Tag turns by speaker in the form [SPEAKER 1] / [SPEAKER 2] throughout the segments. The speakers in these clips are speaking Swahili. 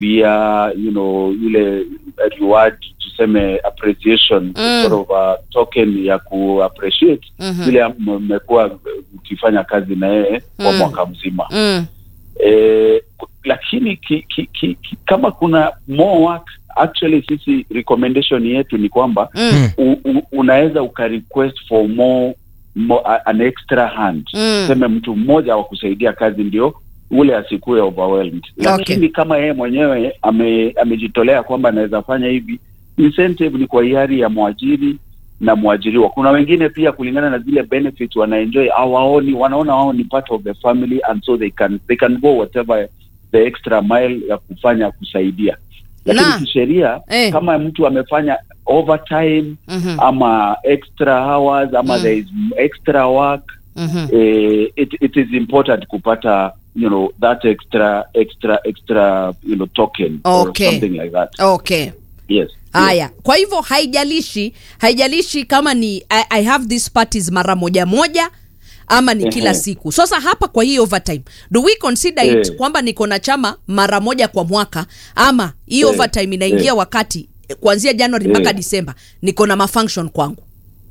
[SPEAKER 1] pia you know ile reward tuseme appreciation
[SPEAKER 2] Mm.
[SPEAKER 1] sort of a token ya ku appreciate
[SPEAKER 2] Mhm.
[SPEAKER 1] vile mmekuwa mkifanya kazi na yeye kwa
[SPEAKER 2] Mm.
[SPEAKER 1] mwaka mzima
[SPEAKER 2] Mm.
[SPEAKER 1] eh, lakini ki, ki, ki, ki, kama kuna more work actually sisi recommendation yetu ni kwamba
[SPEAKER 2] Mm.
[SPEAKER 1] u, u, unaweza ukarequest for more, more a- an extra hand
[SPEAKER 2] Mm.
[SPEAKER 1] tuseme mtu mmoja wa kusaidia kazi ndio ule asikuwe overwhelmed lakini kama yeye mwenyewe ame, amejitolea kwamba anaweza fanya hivi incentive ni kwa hiari ya mwajiri na mwajiriwa kuna wengine pia kulingana na zile benefits wanaenjoy hawaoni wanaona wao ni part of the family and so they can they can go whatever the extra mile ya kufanya kusaidia lakini
[SPEAKER 2] Na,
[SPEAKER 1] kisheria
[SPEAKER 2] eh.
[SPEAKER 1] kama mtu amefanya overtime
[SPEAKER 2] Mhm.
[SPEAKER 1] ama extra hours ama
[SPEAKER 2] Mm.
[SPEAKER 1] there is extra work
[SPEAKER 2] Mhm.
[SPEAKER 1] eh, it, it is important kupata you know that extra extra extra you know token
[SPEAKER 2] Okay.
[SPEAKER 1] or something like that
[SPEAKER 2] Okay.
[SPEAKER 1] yes
[SPEAKER 2] haya kwa hivyo haijalishi haijalishi kama ni I, i have these parties mara moja moja ama ni kila
[SPEAKER 1] Ehe.
[SPEAKER 2] siku sasa hapa kwa hii overtime do we consider it
[SPEAKER 1] Eh.
[SPEAKER 2] kwamba niko na chama mara moja kwa mwaka ama hii
[SPEAKER 1] Eh.
[SPEAKER 2] overtime inaingia
[SPEAKER 1] Eh.
[SPEAKER 2] wakati eh, kuanzia januari mpaka
[SPEAKER 1] Eh.
[SPEAKER 2] disemba niko na mafunction kwangu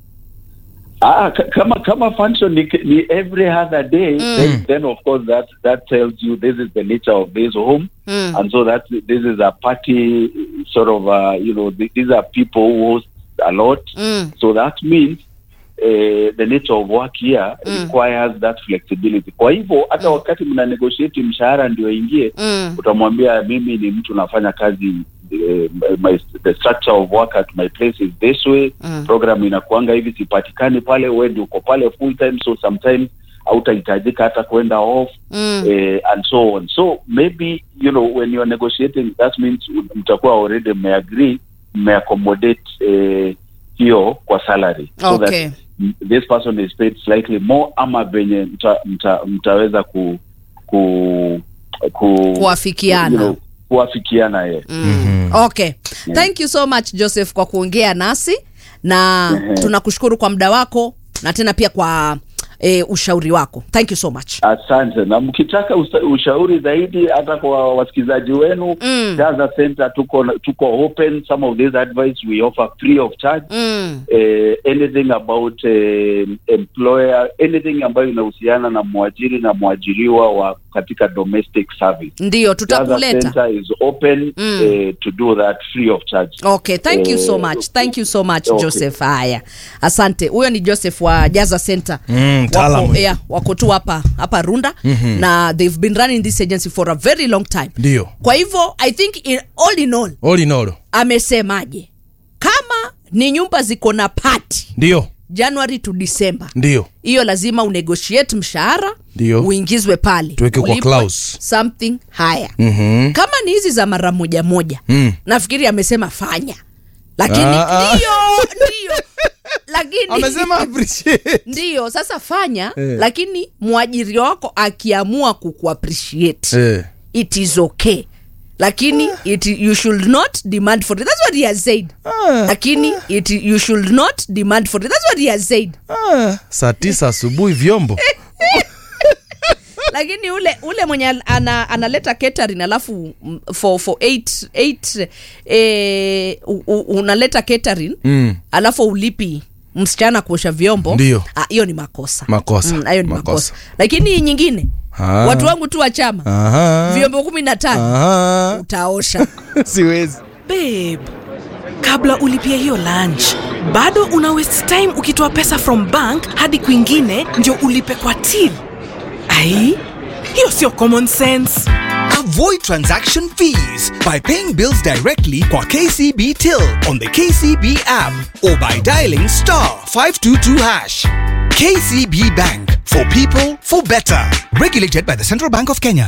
[SPEAKER 1] Ah, ka- kama kama function ni, ni every other day then, then of course that that tells you this is the nature of this home
[SPEAKER 2] Mm.
[SPEAKER 1] and so that this is a party sort of uh, you know th- these are people who host a lot
[SPEAKER 2] Mm.
[SPEAKER 1] so that means uh, the nature of work here
[SPEAKER 2] Mm.
[SPEAKER 1] requires that flexibility kwa hivyo hata wakati mna negotiate mshahara ndio ingie
[SPEAKER 2] Mm.
[SPEAKER 1] utamwambia mimi ni mtu nafanya kazi eh, my, the structure of work at my place is this way
[SPEAKER 2] Mm.
[SPEAKER 1] program inakuanga hivi sipatikani pale we ndio uko pale full time so sometimes hautahitajika hata kwenda off
[SPEAKER 2] Mm.
[SPEAKER 1] eh, and so on so maybe you know when you are negotiating that means mtakuwa already mmeagree mmeaccommodate eh, hiyo kwa salary so
[SPEAKER 2] Okay.
[SPEAKER 1] that m- this person is paid slightly more ama venye mta, mta, mtaweza ku, ku, ku
[SPEAKER 2] Kuafikiana.
[SPEAKER 1] you know, kuafikiana ye
[SPEAKER 2] Mm. okay thank you so much joseph kwa kuongea nasi na
[SPEAKER 1] Ehe.
[SPEAKER 2] tunakushukuru kwa muda wako na tena pia kwa e, ushauri wako thank you so much
[SPEAKER 1] asante na mkitaka usa- ushauri zaidi hata kwa wasikilizaji wenu
[SPEAKER 2] Mm.
[SPEAKER 1] Gaza Center tuko tuko open some of these advice we offer free of charge
[SPEAKER 2] mm.
[SPEAKER 1] eh, anything about eh, employer anything ambayo inahusiana na mwajiri na mwajiriwa wa katika domestic service
[SPEAKER 2] ndio
[SPEAKER 1] Gaza
[SPEAKER 2] tutakuleta
[SPEAKER 1] Center is open
[SPEAKER 2] Mm.
[SPEAKER 1] eh, to do that free of charge
[SPEAKER 2] okay thank you so
[SPEAKER 1] Eh,
[SPEAKER 2] much thank you so much
[SPEAKER 1] okay.
[SPEAKER 2] joseph haya asante huyo ni joseph wa jaza center
[SPEAKER 3] Mm, mtaalamu.
[SPEAKER 2] wako, yeah, wako tu hapa hapa runda mm-hmm. na they've been running this agency for a very long time
[SPEAKER 3] ndio
[SPEAKER 2] kwa hivyo i think in, all in all
[SPEAKER 3] all in all
[SPEAKER 2] amesemaje kama ni nyumba ziko na pati
[SPEAKER 3] ndio
[SPEAKER 2] january to december
[SPEAKER 3] ndio
[SPEAKER 2] hiyo lazima unegotiate mshahara
[SPEAKER 3] Ndio.
[SPEAKER 2] uingizwe pale
[SPEAKER 3] Tuweke kwa
[SPEAKER 2] Ulipwe
[SPEAKER 3] clause.
[SPEAKER 2] something higher
[SPEAKER 3] Mhm.
[SPEAKER 2] kama ni hizi za mara moja moja
[SPEAKER 3] Mm.
[SPEAKER 2] nafikiri amesema fanya lakini
[SPEAKER 3] Ah, ah.
[SPEAKER 2] ndio ndio lakini
[SPEAKER 3] amesema appreciate
[SPEAKER 2] ndio sasa fanya
[SPEAKER 3] Eh.
[SPEAKER 2] lakini mwajiri wako akiamua kukuappreciate
[SPEAKER 3] eh.
[SPEAKER 2] it is okay lakini it, you should not demand for it that's what he has said
[SPEAKER 3] Ah.
[SPEAKER 2] lakini it, you should not demand for it that's what he has said
[SPEAKER 3] Ah, saa tisa asubuhi vyombo
[SPEAKER 2] lakini ule ule mwenye ana, analeta catering alafu mm, for for eight, eight, eh, u, u, unaleta catering
[SPEAKER 3] Mm.
[SPEAKER 2] alafu ulipi msichana kuosha vyombo
[SPEAKER 3] Ndio.
[SPEAKER 2] Ah, hiyo ni makosa
[SPEAKER 3] Makosa.
[SPEAKER 2] Mm, hayo ni makosa.
[SPEAKER 3] Makosa.
[SPEAKER 2] lakini hii nyingine
[SPEAKER 3] Ah.
[SPEAKER 2] watu wangu tu wa chama
[SPEAKER 3] Aha.
[SPEAKER 2] vyombo kumi na tano
[SPEAKER 3] Aha.
[SPEAKER 2] utaosha
[SPEAKER 3] siwezi
[SPEAKER 4] babe kabla ulipia hiyo lunch bado una waste time ukitoa pesa from bank hadi kwingine ndio ulipe kwa till ai hiyo sio common sense
[SPEAKER 5] Avoid transaction fees by paying bills directly kwa KCB Till on the KCB app or by dialing star 522 hash. KCB Bank for people for better. Regulated by the Central Bank of Kenya.